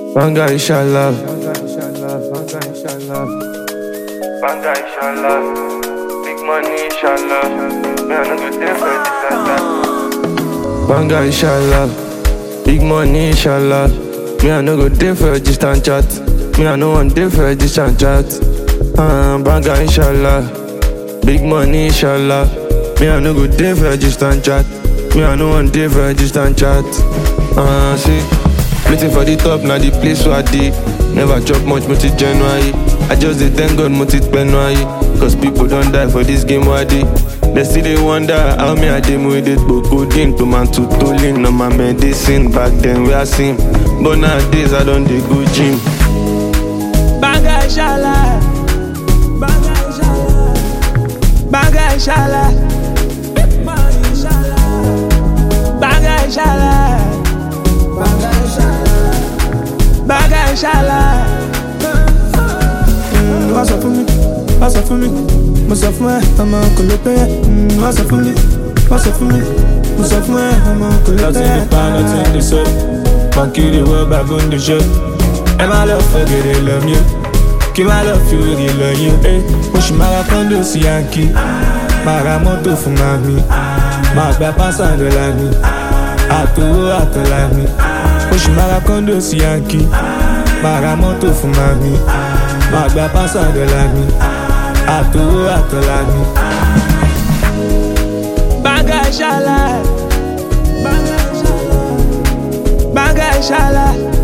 Banga inshallah. Banga inshallah. Big money inshallah. Me I no go dey for this and that. Banga inshallah. Big money inshallah. Me I no go dey for a distant chat. Me I no want dey for a distant chat. Uh, banga inshallah. Big money inshallah. Me I no go dey for a distant chat. Me I no want dey for a distant chat. Uh, see, waiting for the top now the place where I dey. Never chop much multi January. I just dey thank God multi January. Cause people don't die for this game where I dey. They still they wonder how me I dey with it But codeine to man to tolling on my medicine Back then we are seen But nowadays I don't dey go gym Banga inshallah. Banga inshallah. Banga inshallah. Banga inshallah. Banga inshallah. Mm, Wá sọ fún mi, wá sọ fún mi, mo sọ fún ẹ, ọmọ kò lè pẹ́ ẹ. Mm, Wá sọ fún mi, wá sọ fún mi, mo sọ fún ẹ, ọmọ kò lè pẹ́ Nothing ẹ. the pan, nothing the soap. Monkey the world back on the show. And my love for good, they love you. Kí má lọ fi òrì lọ yín. Eh, mo ṣì máa ra kọ́ńdò sí yankí. Máa ra mọ́tò fún màmí. Máa gba pásá dọ́là mi. Àtòwó àtọ̀là mi. Mo ṣì máa ra kọ́ńdò sí yankí. Máa ra mọ́tò fún màmí. Máa gba pásá dọ́là mi. Àtòwó àtọ̀là mi. Banga inshallah. Banga inshallah. Banga inshallah.